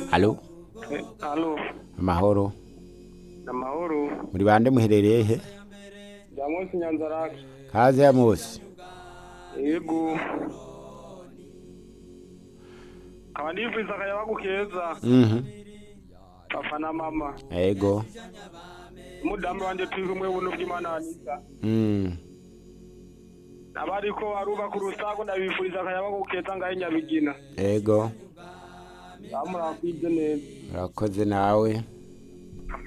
alo Eh, Alo, amahoro amahoro. muri bande muherereye he Jamusi Nyanzarake. kaze ya Mose Yego. Kaba nifuriza akayabagu keza. mhm Papa na mama. ego Umudamu wanje turi kumwe buntu bw'Imana Anita. mm Abariko arubaka urusago ndabifuriza akayabagu keza ngahe Nyabigina. ego Bamurakwije neza. urakoze nawe